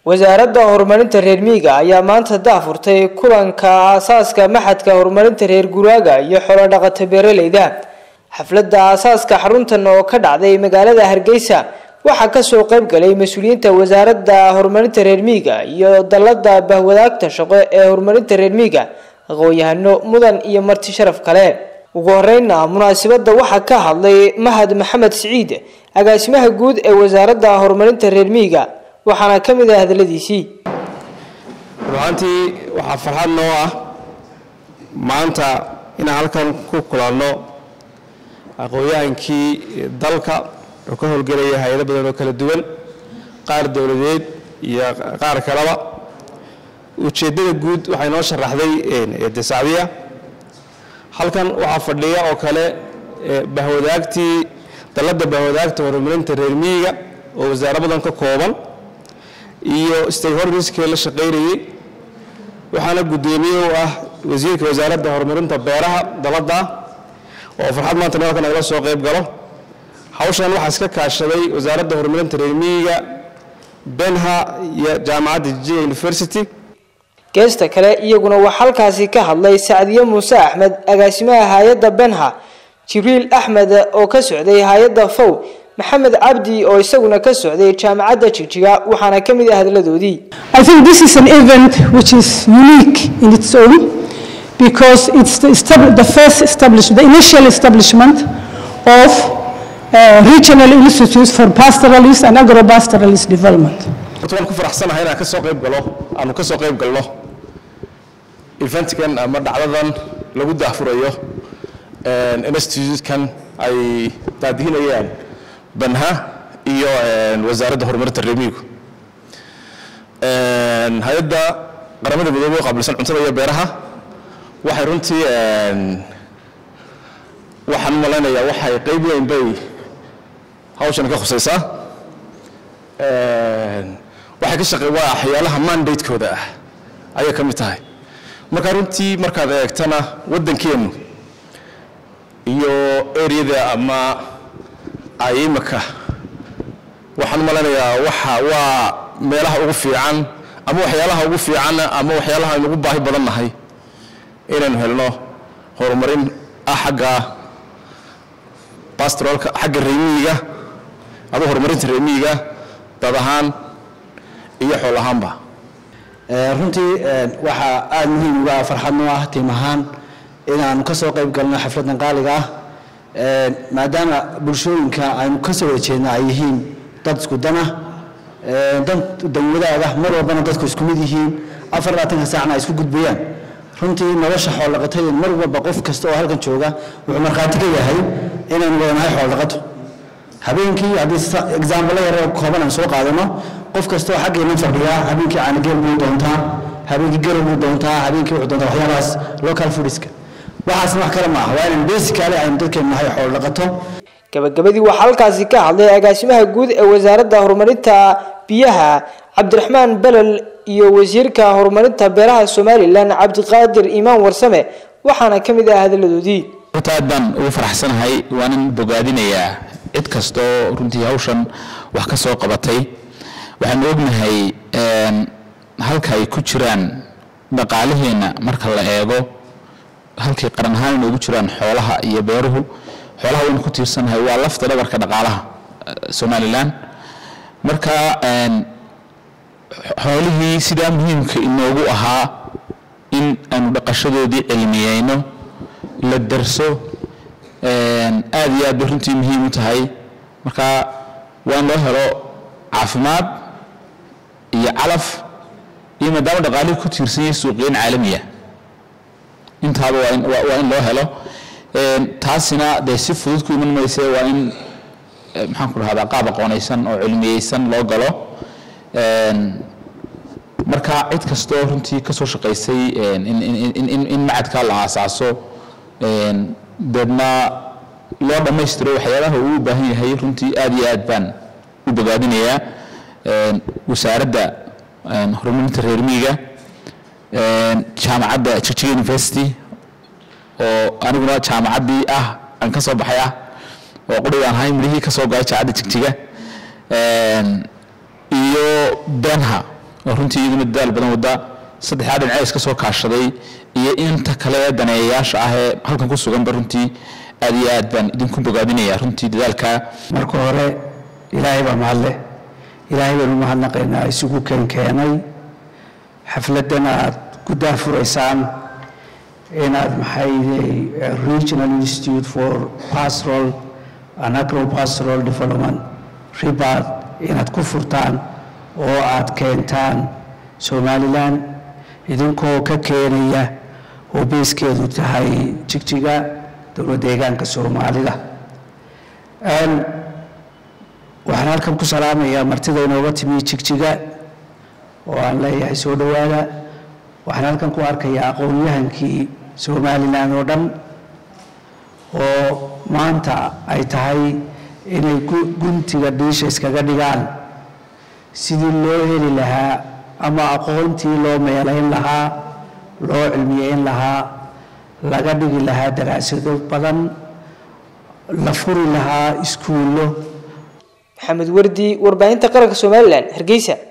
wasaaradda horumarinta reer miyiga ayaa maanta daafurtay kulanka aasaaska maxadka horumarinta reer guraaga iyo xoolo dhaqato beeraleyda xafladda aasaaska xaruntan oo ka dhacday magaalada hargeysa waxaa kasoo qayb galay mas-uuliyiinta wasaaradda horumarinta reer miyiga iyo dalada bahwadaagta shaqo ee horumarinta reer miyiga aqoon-yahano mudan iyo marti sharaf kale ugu horeyna munaasabadda waxaa ka hadlay mahad maxamed siciid agaasimaha guud ee wasaaradda horumarinta reer miyiga waxaana ka mid ah hadaladiisii ruaantii waxaa farxad noo ah maanta inaan halkan ku kulanno aqoon-yahankii dalka oo ka howlgelaya hay-ado badan oo kala duwan qaar dowladeed iyo qaar kaleba ujeeddada guud waxay noo sharaxday desacdiya halkan waxaa fadhiya oo kale bahwadaagtii dalladda bahwadaagta horumarinta reer miyiga oo wasaaro badan ka kooban iyo stakeholderskii la shaqaynayey waxaana guddoomiye u ah wasiirka wasaaradda horumarinta beeraha dalladda oo farxad maanta halkan nagala soo qayb galo hawshan waxaa iska kaashaday wasaaradda horumarinta reer miyiga benha iyo jaamacadda jijia university geesta kale iyaguna waxaa halkaasi ka hadlay sacdiye muuse axmed agaasimaha hay-adda benha jibriil axmed oo ka socday hay-adda fow maxamed cabdi oo isaguna ka socday jaamacadda jigjiga waxaana ka mid ah hadladoodii I think this is an event which is unique in its own because it's the, estab- the first establishment, the initial establishment of uh, regional institutes for pastoralist and agro-pastoralist development. horta waan ku faraxsanahay inaan ka soo qayb galo aanu ka soo qayb galno eventkan ama dhacdadan lagu daahfurayo institutekan ay daadihinayaan banha iyo wasaaradda horumarinta reemigu hay-adda qaramada midoobey oo qaabilsan cuntada iyo beeraha waxay runtii waxaan u malaynayaa waxay qayb weyn bay hawshan ka khusaysaa waxay ka shaqey waa waxyaalaha mandatekooda ah ayay ka mid tahay marka runtii markaad eegtana waddankeennu iyo areada ama ay imika waxaan u malaynayaa waxa waa meelaha ugu fiican ama waxyaalaha ugu fiican ama waxyaalaha aynu ugu baahi badan nahay inaynu helno horumarin ah xagga pastoralka xagga reemiyiga ama horumarinta reemiyiga dad ahaan iyo xool ahaanba runtii waxaa aada muhiim uga farxad noo ah tiim ahaan inaanu ka soo qayb galno xafladdan qaaliga ah maadaama bulshooyinka aynu ka soo wada jeedna ay yihiin dad isku dana dan danwadaaga mar walbana dadku isku mid yihiin afar labaatanka saacna ay isku gudbayaan runtii nolosha xooldhaqatada mar walba qof kasta oo halkan jooga wuxuu markhaati ka yahay inaynu wadanahay xooldhaqato habeenkii haddii exaambalo yar oo kooban aan soo qaadano qof kasta oo xaggeena fadhiyaa habeenkii caanigeel buu doontaa habeenkii garow buu doontaa habeenkii wuxuu doontaa waxyaabahaas local foodiska waxaasna wax kale ma aha waa inaan basically aynu dadkeenu nahay xoolo dhaqato gabagabadii waxaa halkaasi ka hadlay agaasimaha guud ee wasaaradda horumarinta biyaha cabdiraxmaan belel iyo wasiirka horumarinta beeraha somalilan cabdiqaadir imaan warsame waxaana ka mid ah hadaladoodii horta aad baan ugu faraxsanahay waanan bogaadinayaa cid kasta oo runtii hawshan wax ka soo qabatay waxaanu ognahay halka ay ku jiraan dhaqaalaheenna marka la eego halkay qaran ahaan inoogu jiraan xoolaha iyo beeruhu xoolaha waynu ku tiirsanahay waa lafta dhabarka dhaqaalaha somalilan marka xoolihii sidaa muhiimka inoogu ahaa in aanu dhaqashadoodii cilmiyeyno la darso aad iyo aad bay runtii muhiim u tahay marka waa in loo helo caafimaad iyo calaf iyo maadaama dhaqaalihii ku tiirsan yahay suuqyeen caalamiya intaaba waa in waa in loo helo taasina dee si fudud ku iman mayse waa in maxaan ku dhahdaa qaab aqoonaysan oo cilmiyeysan loo galo marka cid kastoo runtii ka soo shaqaysay in macadkaa la aasaaso deedna loo dhammaystiro waxyaabaha uu u baahan yahay runtii aad iyo aad baan u bogaadinayaa wasaaradda horumarinta reer miyiga jaamacadda jigjiga university oo aniguna jaamacaddii ah aan ka soo baxay ah oo qurigaan ahay midhihii ka soo goay jaamacadda jigjiga iyo benha oo runtii iyaduna dadaal badan wada saddexdaa dhinacee iska soo kaashaday iyo inta kale ee daneeyayaasha ah ee halkan ku suganba runtii aad iyo aad baan idinku bogaadinaya runtii dadaalka marka hore ilaahay baa mahadleh ilaahay baynu mahadnaqaynaa isugu keenkeenay xafladan aad ku daafuraysaan inaad maxay regional institute for pastoral and agropastoral development ribad inaad ku furtaan oo aad keentaan somalilan idinkoo ka keenaya oo beeskeedu tahay jigjiga dowlad deegaanka soomaalida waxaan halkan ku salaamayaa martida inooga timi jigjiga oo aan leeyahay soo dhowaada waxaan halkan ku arkayaa aqoon-yahankii somalilan oo dhan oo maanta ay tahay inay guntiga dhiisha iskaga dhigaan sidii loo heli lahaa ama aqoontii loo meelayn lahaa loo cilmiyeyn lahaa laga dhigi lahaa daraasado badan la furi lahaa iskuullo maxamed wardi warbaahinta qaranka somalilan hargeysa